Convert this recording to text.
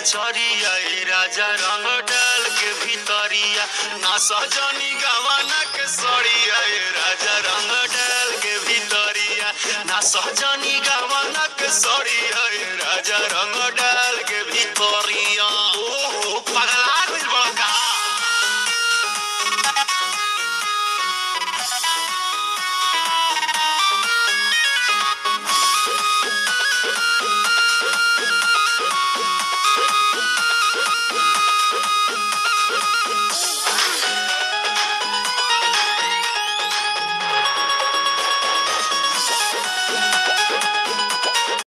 चरिया ए राजा रंग डाल के भीतरिया ना सजनी गवाना के सड़िया ए राजा रंग डाल के भीतरिया ना सजनी